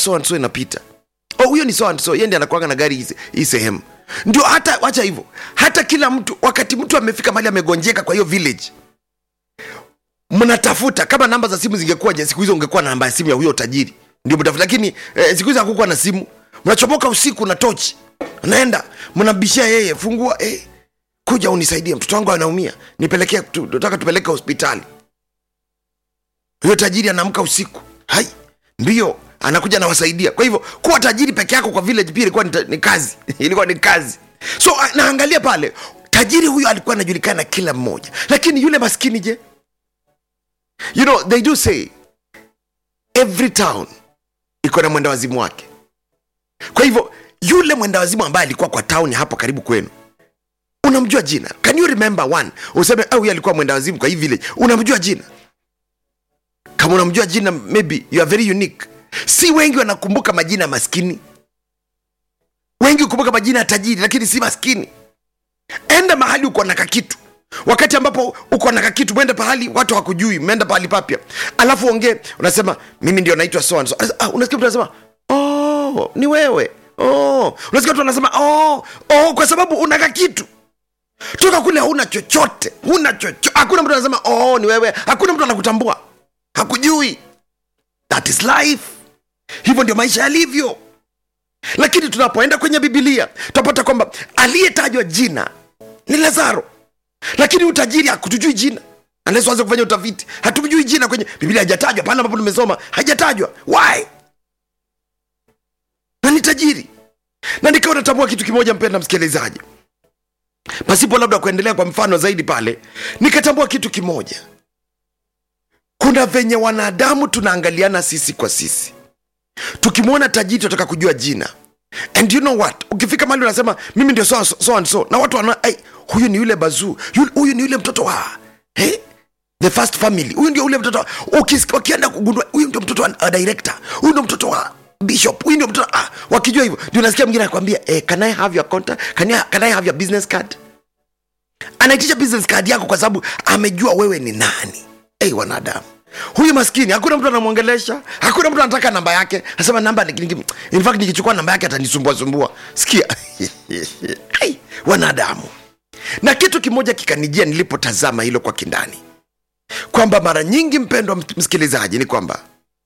so and so inapita oh huyo ni so and so yeye ndiye anakuanga na gari hii- hii sehemu ndio hata wacha hivyo hata kila mtu wakati mtu amefika mahali amegonjeka kwa hiyo village mnatafuta kama namba za simu zingekuwa je siku hizo ungekuwa na namba ya simu ya huyo tajiri ndio mtafuta lakini eh, siku hizo hakukuwa na simu mnachomoka usiku na tochi naenda mnabishia yeye fungua eh, kuja unisaidie mtoto wangu anaumia nipelekee tu- nataka tupeleke hospitali huyo tajiri anaamka usiku hai mbio anakuja anawasaidia kwa hivyo kuwa tajiri peke yako kwa village pia ilikuwa ni, ta- ni kazi ilikuwa ni kazi so a- naangalia pale tajiri huyo alikuwa anajulikana na kila mmoja lakini yule maskini je you know they do say every town iko na mwenda wazimu wake kwa hivyo yule mwenda wazimu ambaye alikuwa kwa town hapo karibu kwenu unamjua jina can you remember one useme oh, huyu alikuwa mwenda wazimu kwa hii village unamjua jina kama unamjua jina maybe you are very unique si wengi wanakumbuka majina ya maskini wengi hukumbuka majina ya tajiri lakini si maskini enda mahali uko na kakitu wakati ambapo uko na kakitu mwende pahali watu hakujui mmeenda pahali papya alafu ongee unasema mimi ndio naitwa so and so ah, unasikia mtu anasema oh, ni wewe oh. unasikia mtu anasema oh, oh, kwa sababu una kakitu toka kule hauna chochote huna chochote hakuna mtu anasema oh, ni wewe hakuna mtu anakutambua hakujui that is life hivyo ndio maisha yalivyo lakini tunapoenda kwenye bibilia tunapata kwamba aliyetajwa jina ni lazaro lakini utajiri hakutujui jina unless uanze kufanya utafiti hatumjui jina kwenye biblia hajatajwa pale ambapo tumesoma hajatajwa why na ni tajiri na nikawa natambua kitu kimoja mpenda msikilizaji pasipo labda kuendelea kwa mfano zaidi pale nikatambua kitu kimoja kuna venye wanadamu tunaangaliana sisi kwa sisi tukimwona tajiri tunataka kujua jina and you know what ukifika mali unasema mimi ndio so, so, so and so na watu wana hey, huyu ni yule bazuu Yule- huyu ni yule mtoto wa hey? the first family huyu ndio ule mtoto wa- ukis- wakienda kugundua huyu ndio mtoto wa uh, director huyu ndio mtoto wa bishop huyu ndio mtoto ah, wakijua hivyo ndio nasikia mwingine anakwambia eh, can i have your contact can I, can i have your business card anaitisha business card yako kwa sababu amejua wewe ni nani hey, wanadamu huyu maskini hakuna mtu anamwongelesha hakuna mtu anataka namba yake anasema namba niki- niki- in fact nikichukua namba yake atanisumbua sumbua sikia hey, wanadamu na kitu kimoja kikanijia nilipotazama hilo kwa kindani kwamba mara nyingi mpendwa ms- msikilizaji ni kwamba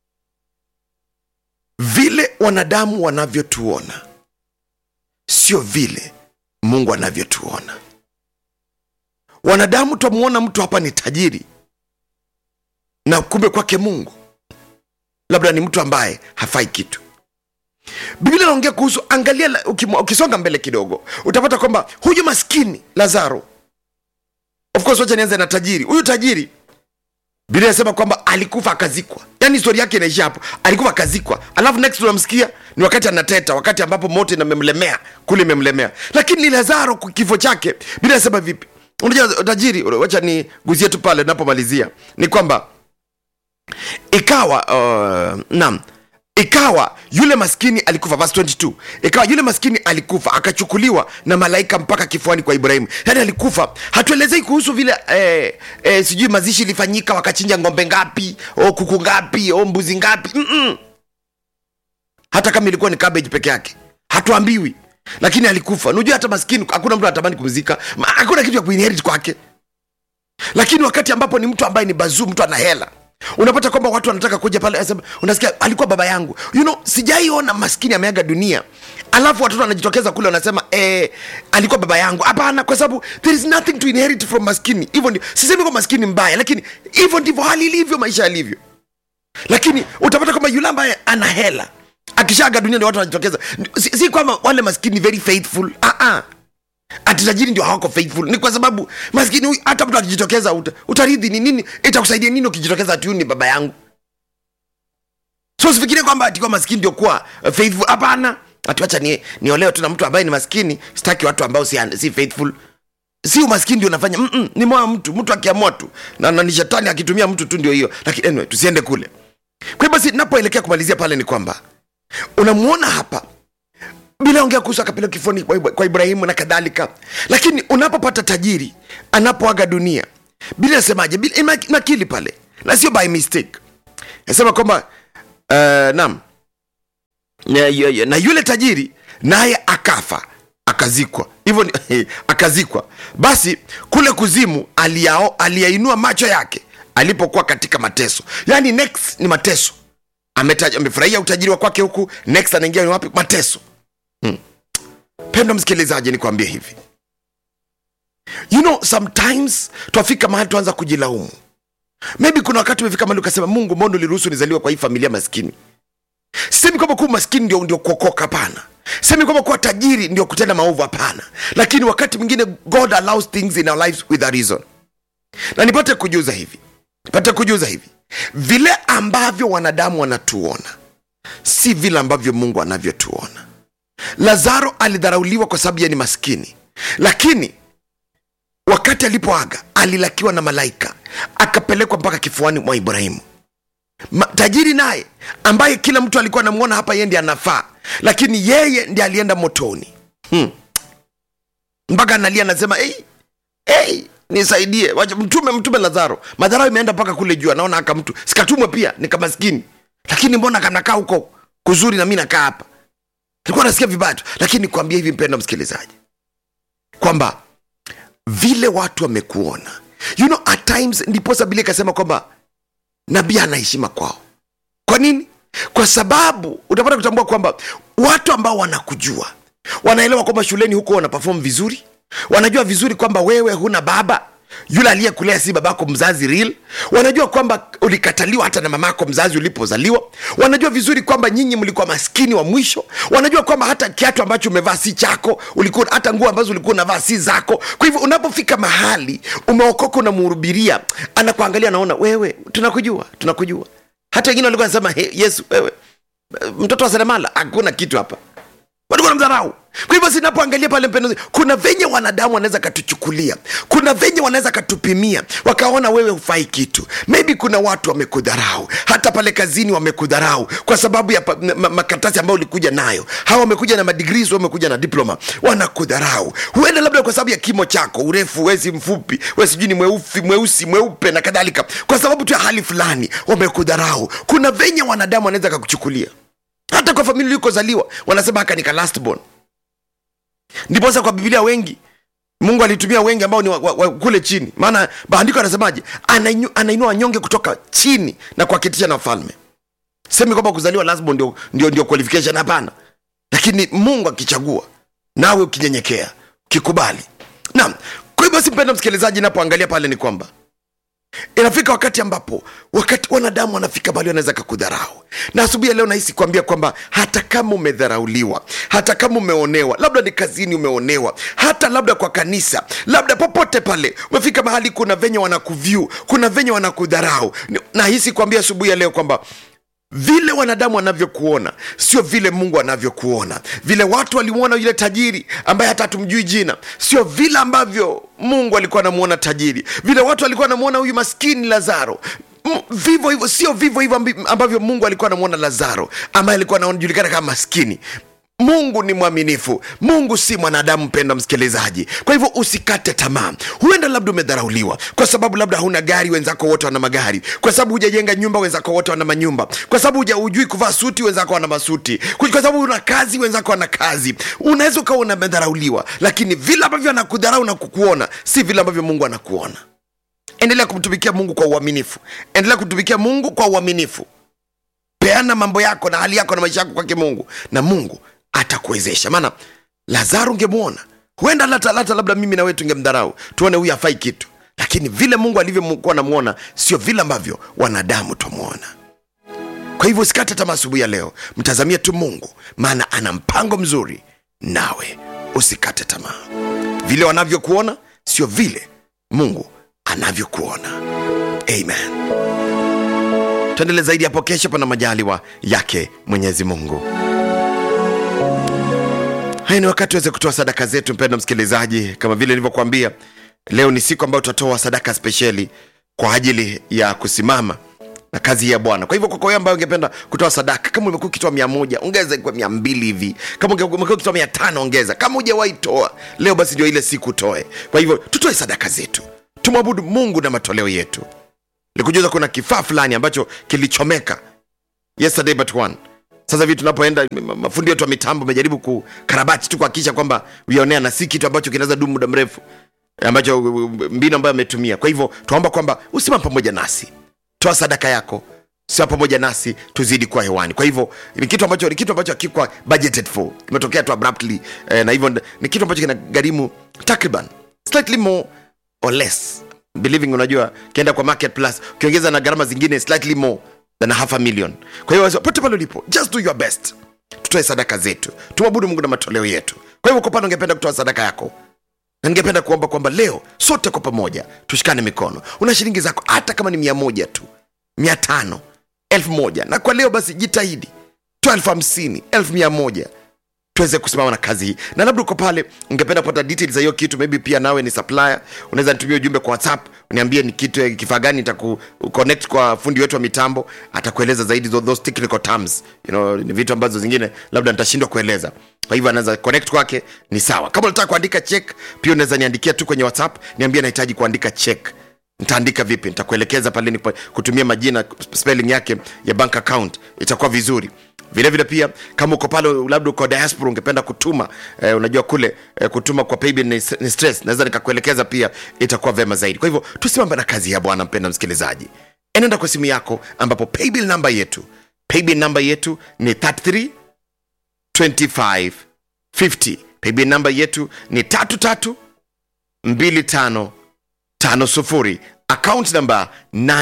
vile wanadamu wanavyotuona sio vile mungu anavyotuona wanadamu twamuona mtu hapa ni tajiri na kumbe kwake mungu labda ni mtu ambaye hafai kitu biblia inaongea kuhusu angalia la- ukimwa- ukisonga mbele kidogo utapata kwamba huyu maskini lazaro of course wacha nianze na tajiri huyu tajiri biblia inasema kwamba alikufa akazikwa yaani historia yake inaishia hapo alikufa akazikwa alafu next tunamsikia ni wakati anateta wakati ambapo moto inamemlemea kule imemlemea lakini ni lazaro kwa kifo chake biblia inasema vipi unajua tajiri wacha ni guzie tu pale napomalizia ni kwamba ikawa uh, nam ikawa yule maskini alikufa verse 22 ikawa yule maskini alikufa akachukuliwa na malaika mpaka kifuani kwa ibrahimu yaani alikufa hatuelezei kuhusu vile eh, eh, sijui mazishi ilifanyika wakachinja ng'ombe ngapi o kuku ngapi o mbuzi ngapi Mm-mm. hata kama ilikuwa ni cabbage peke yake hatuambiwi lakini alikufa unajua hata maskini hakuna mtu anatamani kumzika Ma- hakuna kitu ya kuinherit kwake lakini wakati ambapo ni mtu ambaye ni bazuu mtu ana hela unapata kwamba watu wanataka kuja pale asema, unasikia alikuwa baba yangu you know sijaiona maskini ameaga dunia alafu watoto wanajitokeza kule wanasema eh, alikuwa baba yangu hapana kwa sababu there is nothing to inherit from maskini hivyo ndio sisemi kwa maskini mbaya lakini hivyo ndivyo hali ilivyo maisha yalivyo lakini utapata kwamba yule ambaye ana hela akishaaga dunia ndio watu wanajitokeza si, si kwamba wale maskini very faithful ah, ah ati tajiri ndio hawako faithful ni kwa sababu maskini huyu hata mtu akijitokeza uta, utaridhi ni nini itakusaidia nini ukijitokeza ati huyu ni baba yangu so usifikirie kwamba atikiwa maskini ndio kuwa uh, faithful hapana atiwacha ni, niolewe tu na mtu ambaye ni maskini sitaki watu ambao si, si faithful si umaskini ndio unafanya Mm-mm, ni moyo wa mtu mtu akiamua tu na, na ni shetani akitumia mtu tu ndio hiyo lakini anyway, tusiende kule kwa hiyo basi napoelekea kumalizia pale ni kwamba unamwona hapa bila ongea kuhusu akapeleka kifoni kwa Ibra- kwa ibrahimu na kadhalika lakini unapopata tajiri anapoaga dunia bila nasemaje bila ima- nakili pale na sio by mistake nasema kwamba uh, nam na, na yule tajiri naye akafa akazikwa hivyo ni- akazikwa basi kule kuzimu aliyao- aliyainua macho yake alipokuwa katika mateso yaani next ni mateso Ametaja- amefurahia utajiri wa kwake huku next anaingia ni wapi mateso hmm. pendo msikilizaji nikwambie hivi you know sometimes twafika mahali tuanza kujilaumu maybe kuna wakati umefika mahali ukasema mungu mbona uliruhusu nizaliwa kwa hii familia maskini sisemi kwamba kuwa maskini ndio, ndio kuokoka hapana semi kwamba kuwa tajiri ndio kutenda maovu hapana lakini wakati mwingine god allows things in our lives with a reason na nipate kujuza hivi nipate kujuza hivi vile ambavyo wanadamu wanatuona si vile ambavyo mungu anavyotuona lazaro alidharauliwa kwa sababu yeye ni maskini lakini wakati alipoaga alilakiwa na malaika akapelekwa mpaka kifuani mwa ibrahimu Ma, tajiri naye ambaye kila mtu alikuwa anamwona hapa yeye ndi anafaa lakini yeye ndi alienda motoni hmm. mpaka analia anasema hey, hey, nisaidie Wacha- mtume mtume lazaro madharau imeenda mpaka kule juu anaona aka mtu sikatumwe pia nikamaskini lakini mbona kanakaa huko kuzuri na mi nakaa hapa nilikuwa nasikia vibaya tu lakini nikwambia hivi mpendo msikilizaji kwamba vile watu wamekuona you know at times ndiposa biblia ikasema kwamba nabii ana heshima kwao kwa nini kwa sababu utapata kutambua kwamba watu ambao wanakujua wanaelewa kwamba shuleni huko wana perform vizuri wanajua vizuri kwamba wewe huna baba yule aliyekulea si babako mzazi real wanajua kwamba ulikataliwa hata na mamako mzazi ulipozaliwa wanajua vizuri kwamba nyinyi mlikuwa maskini wa mwisho wanajua kwamba hata kiatu ambacho umevaa si chako ulikuwa hata nguo ambazo ulikuwa unavaa si zako kwa hivyo unapofika mahali umeokoka unamhurubiria anakuangalia anaona wewe tunakujua tunakujua hata wengine walikuwa nasema hey, yesu wewe mtoto wa seremala hakuna kitu hapa walikuwa namdharau kwa hivyo sinapoangalia pale mpendo kuna venye wanadamu wanaweza katuchukulia kuna venye wanaweza katupimia wakaona wewe hufai kitu maybe kuna watu wamekudharau hata pale kazini wamekudharau kwa sababu ya pa- ma- makaratasi ambayo ulikuja nayo hawa wamekuja na madigris wamekuja na diploma wanakudharau huenda labda kwa sababu ya kimo chako urefu wezi mfupi we sijui ni mweusi mweusi mweupe na kadhalika kwa sababu tu ya hali fulani wamekudharau kuna venye wanadamu wanaweza kakuchukulia hata kwa familia ulikozaliwa wanasema haka nika last born ndiposa kwa bibilia wengi mungu alitumia wengi ambao ni wa, wa, wa, kule chini maana maandiko anasemaje Anainu- anainua wanyonge kutoka chini na kuwaketisha na wafalme semi kwamba kuzaliwa last born ndio, ndio, ndio qualification hapana lakini mungu akichagua nawe ukinyenyekea ukikubali naam kwa hivyo basi mpenda msikilizaji napoangalia pale ni kwamba inafika wakati ambapo wakati wanadamu wanafika mahali wanaweza kakudharau na asubuhi ya leo nahisi kuambia kwamba hata kama umedharauliwa hata kama umeonewa labda ni kazini umeonewa hata labda kwa kanisa labda popote pale umefika mahali kuna venye wanakuvyu kuna venye wanakudharau Ni- nahisi kuambia asubuhi ya leo kwamba vile wanadamu wanavyokuona sio vile mungu anavyokuona vile watu walimwona yule tajiri ambaye hata hatumjui jina sio vile ambavyo mungu alikuwa anamwona tajiri vile watu walikuwa anamwona huyu maskini lazaro M- vivyo hivyo sio vivyo hivyo ambi- ambavyo mungu alikuwa anamwona lazaro ambaye alikuwa anajulikana kama maskini mungu ni mwaminifu mungu si mwanadamu mpenda msikilizaji kwa hivyo usikate tamaa huenda labda umedharauliwa kwa sababu labda huna gari wenzako wote wana magari kwa sababu hujajenga nyumba wenzako wote wana manyumba kwa sababu huja- hujui kuvaa suti wenzako wana masuti kwa kwa sababu una kazi wenzako wana kazi unaweza ukawa unamedharauliwa lakini vile ambavyo anakudharau na kukuona si vile ambavyo mungu anakuona endelea kumtumikia mungu kwa uaminifu endelea kumtumikia mungu kwa uaminifu peana mambo yako na hali yako na maisha yako kwake mungu na mungu atakuwezesha maana lazaro ungemwona huenda lata, lata labda mimi na wewe tungemdharau tuone huyu hafai kitu lakini vile mungu alivyokuwa namwona sio vile ambavyo wanadamu twamwona kwa hivyo usikate tamaa asubuhi ya leo mtazamie tu mungu maana ana mpango mzuri nawe usikate tamaa vile wanavyokuona sio vile mungu anavyokuona amen tuendele zaidi hapo kesho pana majaliwa yake mwenyezi mungu haya ni wakati waweze kutoa sadaka zetu mpendo msikilizaji kama vile nilivyokuambia leo ni siku ambayo tutatoa sadaka spesheli kwa ajili ya kusimama na kazi hii ya bwana kwa hivyo kwako wewe ambayo ungependa kutoa sadaka kama umekuwa ukitoa mia moja ongeza kwa mia mbili hivi kama unge- umekuwa ukitoa mia tano ongeza kama hujawahi toa leo basi ndio ile siku toe kwa hivyo tutoe sadaka zetu tumwabudu mungu na matoleo yetu likujuza kuna kifaa fulani ambacho kilichomeka yesterday but one sasa hivi tunapoenda ma- mafundi wetu wa mitambo amejaribu kukarabati tu kuhakikisha kwamba vionea na si kitu ambacho kinaweza dumu muda mrefu ambacho mbinu ambayo ametumia kwa hivyo tunaomba kwamba usimama pamoja nasi toa sadaka yako sio pamoja nasi tuzidi kuwa hewani kwa hivyo ni kitu ambacho ni kitu ambacho hakikuwa budgeted for kimetokea tu abruptly eh, na hivyo ni kitu ambacho kinagharimu takriban slightly more or less believing unajua ukienda kwa market plus ukiongeza na gharama zingine slightly more than a half a million kwa hiyo pote pale ulipo just do your best tutoe sadaka zetu tumwabudu mungu na matoleo yetu kwa hivyo uko pale ungependa kutoa sadaka yako na ningependa kuomba kwamba leo sote kwa pamoja tushikane mikono una shilingi zako hata kama ni mia moja tu mia tano elfu moja na kwa leo basi jitahidi toa elfu hamsini elfu mia moja tuweze kusimama na kazi hii na labda uko pale ungependa kupata details za hiyo kitu maybe pia nawe ni supplier unaweza nitumia ujumbe kwa whatsapp uniambie ni kitu kifaa gani nitaku connect kwa fundi wetu wa mitambo atakueleza zaidi tho- those technical terms you know, ni vitu ambazo zingine labda nitashindwa kueleza kwa hivyo anaweza connect kwake ni sawa kama unataka kuandika check pia unaweza niandikia tu kwenye whatsapp niambie nahitaji kuandika check nitaandika vipi nitakuelekeza pale ni kutumia majina spelling yake ya bank account itakuwa vizuri vile vile pia kama uko pale labda uko diaspora ungependa kutuma eh, unajua kule eh, kutuma kwa paybill ni, ni stress naweza nikakuelekeza pia itakuwa vema zaidi kwa hivyo tusimame na kazi ya bwana mpenda msikilizaji enenda kwa simu yako ambapo paybill namba yetu paybill namba yetu ni 33 25 50 paybill namba yetu ni 33 25 tano sufuri account namba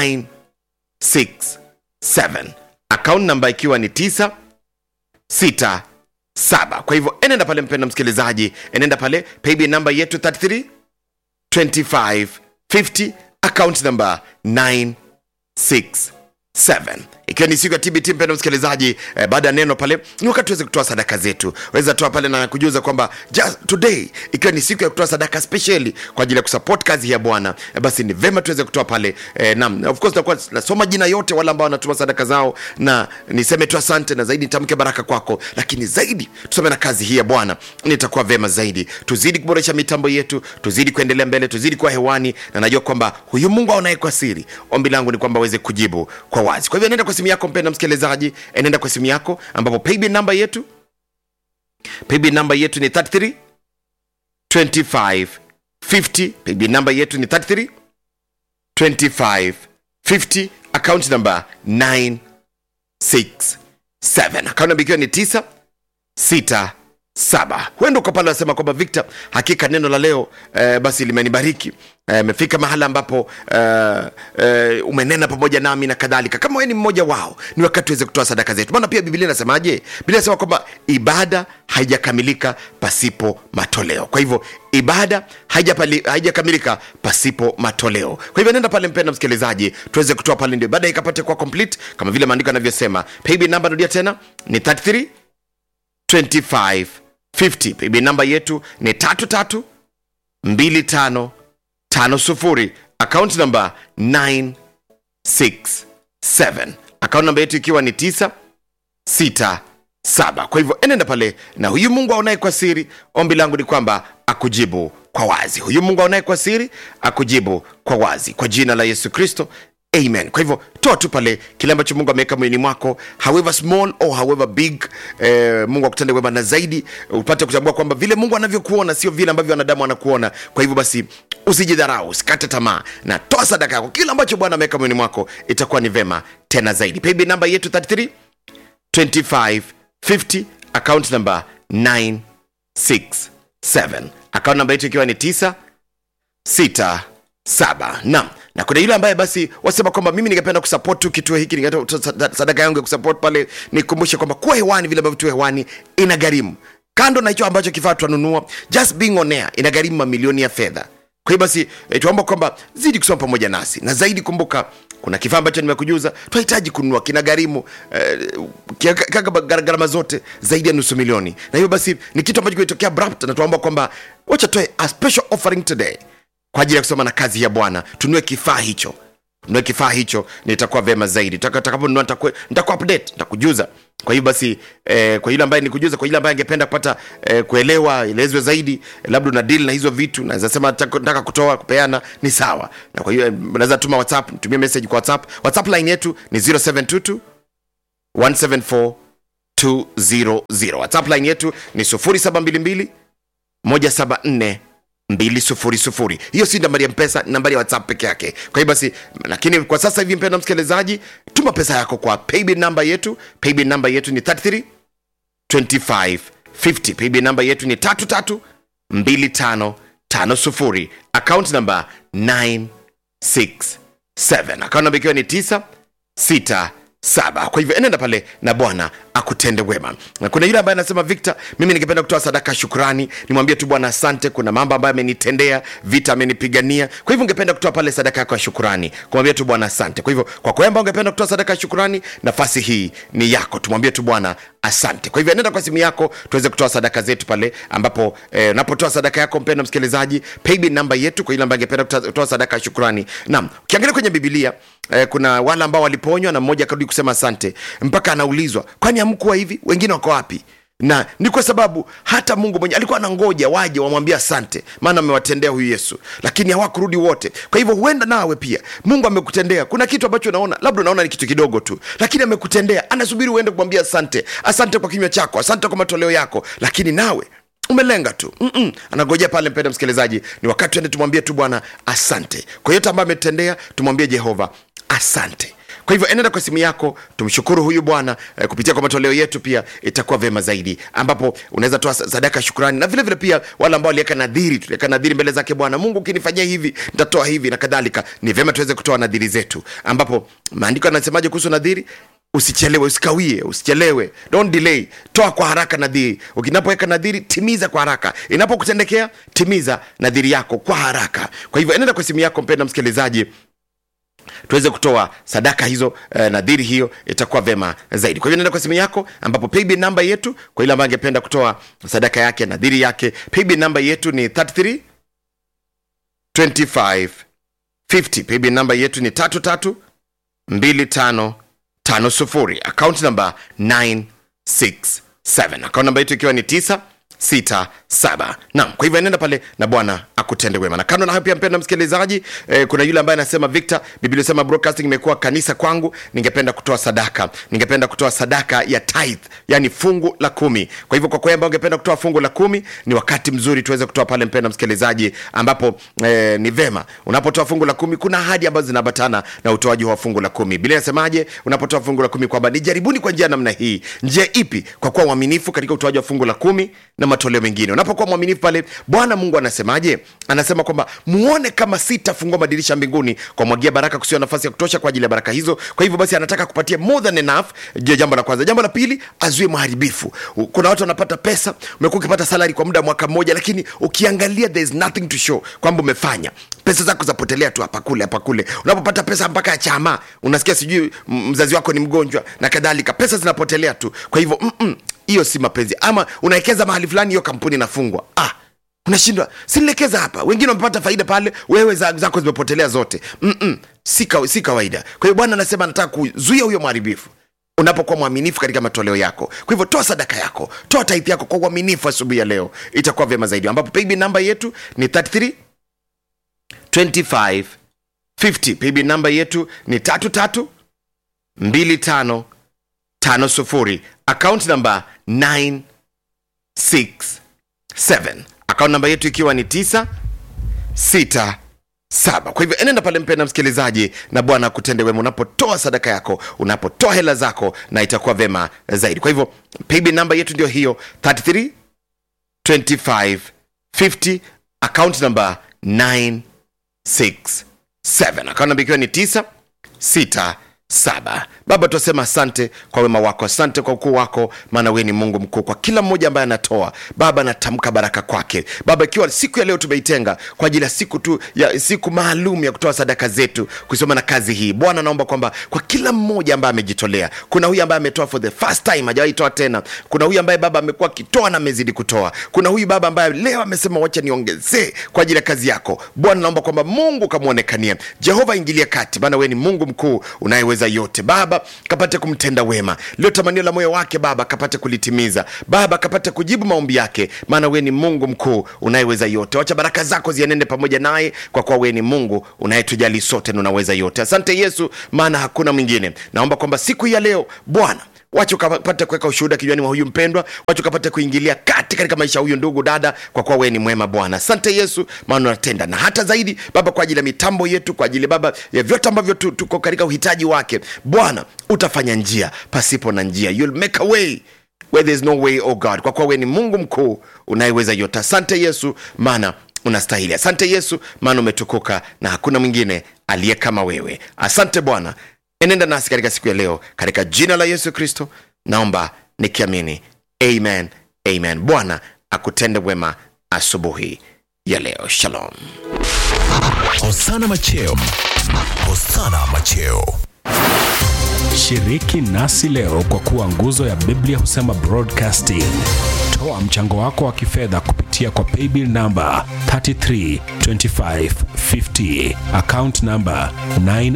967 account namba ikiwa ni 9 6 7 kwa hivyo enenda pale mpenda msikilizaji enenda pale paybill namba yetu 33 25 50 account namba 967 ikiwa ni siku ya tbt mpendo msikilizaji eh, baada ya neno pale ni wakati tuweze kutoa sadaka zetu waweza toa pale na kujuza kwamba just today ikiwa ni siku ya kutoa sadaka specially kwa ajili ya kusupport kazi ya bwana eh, basi ni vema tuweze kutoa pale eh, nam of course nakuwa nasoma jina yote wale ambao wanatuma sadaka zao na niseme tu asante na zaidi nitamke baraka kwako lakini zaidi tusome na kazi hii ya bwana nitakuwa vema zaidi tuzidi kuboresha mitambo yetu tuzidi kuendelea mbele tuzidi kuwa hewani na najua kwamba huyu mungu aonaye kwa siri ombi langu ni kwamba aweze kujibu kwa wazi kwa hivyo nenda kwa simu yako mpenda msikilizaji enenda kwa simu yako ambapo paybill namba yetu paybill namba yetu ni 33 25 50 paybill namba yetu ni 33 25 50 account number 967 account namba ikiwa ni 9 6 saba huenda uko pale wasema kwamba victor hakika neno la leo eh, basi limenibariki imefika eh, mahala ambapo eh, eh, umenena pamoja nami na kadhalika kama wewe ni mmoja wao ni wakati tuweze kutoa sadaka zetu maana pia biblia inasemaje biblia inasema kwamba ibada haijakamilika pasipo matoleo kwa hivyo ibada haijapali- haijakamilika pasipo matoleo kwa hivyo nenda pale mpenda msikilizaji tuweze kutoa pale ndio ibada ikapate kuwa complete kama vile maandiko yanavyosema paybill namba narudia tena ni 33 25 50 paybill namba yetu ni tatu tatu mbili tano tano sufuri account namba 967 account namba yetu ikiwa ni 9 6 7 kwa hivyo enenda pale na huyu mungu aonaye kwa siri ombi langu ni kwamba akujibu kwa wazi huyu mungu aonaye kwa siri akujibu kwa wazi kwa jina la yesu kristo amen kwa hivyo toa tu pale kile ambacho mungu ameweka moyoni mwako however small or however big eh, mungu akutende wema na zaidi upate kutambua kwamba vile mungu anavyokuona sio vile ambavyo wanadamu anakuona kwa hivyo basi usijidharau usikate tamaa na toa sadaka yako kile ambacho bwana ameweka moyoni mwako itakuwa ni vema tena zaidi paybill namba yetu 33 25 50 account number 967 account namba yetu ikiwa ni 9 6 7 nam na kuna yule ambaye basi wasema kwamba mimi ningependa kusupport tu kituo hiki ningetoa sadaka yangu ya kusupport pale nikumbushe kwamba kuwa hewani vile ambavyo tu hewani ina gharimu kando na hicho ambacho kifaa tunanunua just being on air ina gharimu mamilioni ya fedha kwa hiyo basi e, tuomba kwamba zidi kusoma pamoja nasi na zaidi kumbuka kuna kifaa ambacho nimekujuza tunahitaji kununua kina gharimu eh, kaka gharama zote zaidi ya nusu milioni na hiyo basi ni kitu ambacho kimetokea abrupt na tuomba kwamba wacha toe a special offering today kwa ajili ya kusoma na kazi ya bwana tunue kifaa hicho tunue kifaa hicho nitakuwa vema zaidi takaponunua nitaku update nitakujuza kwa hiyo basi eh, kwa yule ambaye nikujuza kwa yule ambaye angependa kupata eh, kuelewa elezwe zaidi eh, labda una deal na hizo vitu naweza sema nataka kutoa kupeana ni sawa na kwa hiyo eh, unaweza tuma whatsapp tumie message kwa whatsapp whatsapp line yetu ni 0722 174 200 whatsapp line yetu ni 0722 174 200 hiyo si nambari ya mpesa ni nambari ya whatsapp peke yake kwa hiyo basi lakini kwa sasa hivi mpenda msikilizaji tuma pesa yako kwa paybill namba yetu paybill namba yetu ni 33 25 50 paybill namba yetu ni 33 25 50 account namba 967 account namba ikiwa ni 9 6 saba kwa hivyo enenda pale na bwana akutende wema na kuna yule ambaye anasema victor mimi ningependa kutoa sadaka ya shukrani nimwambie tu bwana asante kuna mambo ambayo amenitendea vita amenipigania kwa hivyo ungependa kutoa pale sadaka yako ya shukrani kumwambia tu bwana asante kwa hivyo kwa kwamba ungependa kutoa sadaka ya shukrani nafasi hii ni yako tumwambie tu bwana asante kwa hivyo nenda kwa simu yako tuweze kutoa sadaka zetu pale ambapo eh, unapotoa sadaka yako mpenda msikilizaji paybill namba yetu kwa yule ambaye angependa kutoa kutoa sadaka ya shukrani naam ukiangalia kwenye bibilia eh, kuna wale ambao waliponywa na mmoja akarudi kusema asante mpaka anaulizwa kwani hamkuwa hivi wengine wako wapi na ni kwa sababu hata mungu mwenye alikuwa anangoja waje wamwambie asante maana amewatendea huyu yesu lakini hawakurudi wote kwa hivyo huenda nawe pia mungu amekutendea kuna kitu ambacho unaona labda unaona ni kitu kidogo tu lakini amekutendea anasubiri uende kumwambia asante asante kwa kinywa chako asante kwa matoleo yako lakini nawe umelenga tu Mm-mm. anagojea pale mpenda msikilizaji ni wakati tuende tumwambie tu bwana asante kwa yote ambayo ametendea tumwambie jehova asante kwa hivyo enenda kwa simu yako tumshukuru huyu bwana eh, kupitia kwa matoleo yetu pia itakuwa vyema zaidi ambapo unaweza toa sadaka ya shukrani na vile vile pia wale ambao waliweka nadhiri tuliweka nadhiri mbele zake bwana mungu ukinifanyia hivi nitatoa hivi na kadhalika ni vyema tuweze kutoa nadhiri zetu ambapo maandiko anasemaje kuhusu nadhiri usichelewe usikawie usichelewe don't delay toa kwa haraka nadhiri ukinapoweka nadhiri timiza kwa haraka inapokutendekea timiza nadhiri yako kwa haraka kwa hivyo enenda kwa simu yako mpenda msikilizaji tuweze kutoa sadaka hizo eh, nadhiri hiyo itakuwa vema zaidi kwa hivyo nenda kwa simu yako ambapo paybill namba yetu kwa ile ambayo angependa kutoa sadaka yake nadhiri yake paybill namba yetu ni 33 25 50 paybill namba yetu ni 33 25 50 account namba 967 account namba yetu ikiwa ni 9 sita saba naam kwa hivyo nenda pale na bwana akutende wema na kando na hayo pia mpenda msikilizaji eh, kuna yule ambaye anasema victor biblia sema broadcasting imekuwa kanisa kwangu ningependa kutoa sadaka ningependa kutoa sadaka ya tithe yani fungu la kumi kwa hivyo kwa kwamba ungependa kutoa fungu la kumi ni wakati mzuri tuweze kutoa pale mpenda msikilizaji ambapo eh, ni vema unapotoa fungu la kumi kuna ahadi ambazo zinaambatana na utoaji wa fungu la kumi biblia inasemaje unapotoa fungu la kumi kwamba nijaribuni kwa njia namna hii njia ipi kwa kuwa uaminifu katika utoaji wa fungu la kumi na matoleo mengine unapokuwa mwaminifu pale bwana mungu anasemaje anasema kwamba muone kama sitafungua madirisha mbinguni kwa mwagia baraka kusiwa nafasi ya kutosha kwa ajili ya baraka hizo kwa hivyo basi anataka kupatia more than enough ndio jambo la kwanza jambo la pili azuie maharibifu kuna watu wanapata pesa umekuwa ukipata salari kwa muda wa mwaka mmoja lakini ukiangalia there is nothing to show kwamba umefanya pesa zako zapotelea tu hapa kule hapa kule unapopata pesa mpaka ya chama unasikia sijui mzazi wako ni mgonjwa na kadhalika pesa zinapotelea tu kwa hivyo mm-mm, hiyo si mapenzi ama unawekeza mahali fulani hiyo kampuni inafungwa ah unashindwa sinielekeza hapa wengine wamepata faida pale wewe za- zako zimepotelea zote Mm-mm, si, ka, si kawaida kwa hiyo bwana anasema anataka kuzuia huyo mharibifu unapokuwa mwaminifu katika matoleo yako kwa hivyo toa sadaka yako toa taithi yako kwa uaminifu asubuhi ya leo itakuwa vyema zaidi ambapo paybill namba yetu ni 33 25 50 paybill namba yetu ni 33 25 50 account namba 967 account namba yetu ikiwa ni 9 6 saba kwa hivyo enenda pale mpenda msikilizaji na bwana akutende wema unapotoa sadaka yako unapotoa hela zako na itakuwa vema zaidi kwa hivyo paybill namba yetu ndio hiyo 33 25 50 account namba 967 account namba ikiwa ni 9 6 saba baba tunasema asante kwa wema wako asante kwa ukuu wako maana wewe ni mungu mkuu kwa kila mmoja ambaye anatoa baba natamka baraka kwake baba ikiwa siku ya leo tumeitenga kwa ajili ya siku tu ya siku maalum ya kutoa sadaka zetu kusoma na kazi hii bwana naomba kwamba kwa kila mmoja ambaye amejitolea kuna huyu ambaye ametoa for the first time hajawahi toa tena kuna huyu ambaye baba amekuwa akitoa na amezidi kutoa kuna huyu baba ambaye leo amesema wacha niongezee kwa ajili ya kazi yako bwana naomba kwamba mungu kamwonekanie jehova ingilia kati maana wewe ni mungu mkuu unayeweza yote baba kapate kumtenda wema lio tamanio la moyo wake baba kapate kulitimiza baba kapate kujibu maombi yake maana wewe ni mungu mkuu unayeweza yote wacha baraka zako zienende pamoja naye kwa kuwa wewe ni mungu unayetujali sote na unaweza yote asante yesu maana hakuna mwingine naomba kwamba siku hii ya leo bwana wacha ukapate kuweka ushuhuda kinywani mwa huyu mpendwa wacha ukapate kuingilia kati katika maisha ya huyu ndugu dada kwa kuwa wewe ni mwema bwana asante yesu maana unatenda na hata zaidi baba kwa ajili ya mitambo yetu kwa ajili baba ya vyote ambavyo tu- tuko katika uhitaji wake bwana utafanya njia pasipo na njia You'll make a way where there's no way oh god kwa kuwa wewe ni mungu mkuu unayeweza yote asante yesu maana unastahili asante yesu maana umetukuka na hakuna mwingine aliye kama wewe asante bwana enenda nasi katika siku ya leo katika jina la yesu kristo naomba nikiamini amen amen bwana akutende wema asubuhi ya leo shalom Hosana Macheo. Hosana Macheo. Shiriki nasi leo kwa kuwa nguzo ya Biblia husema broadcasting. Toa mchango wako wa kifedha kupitia kwa paybill namba 332550 account namba 9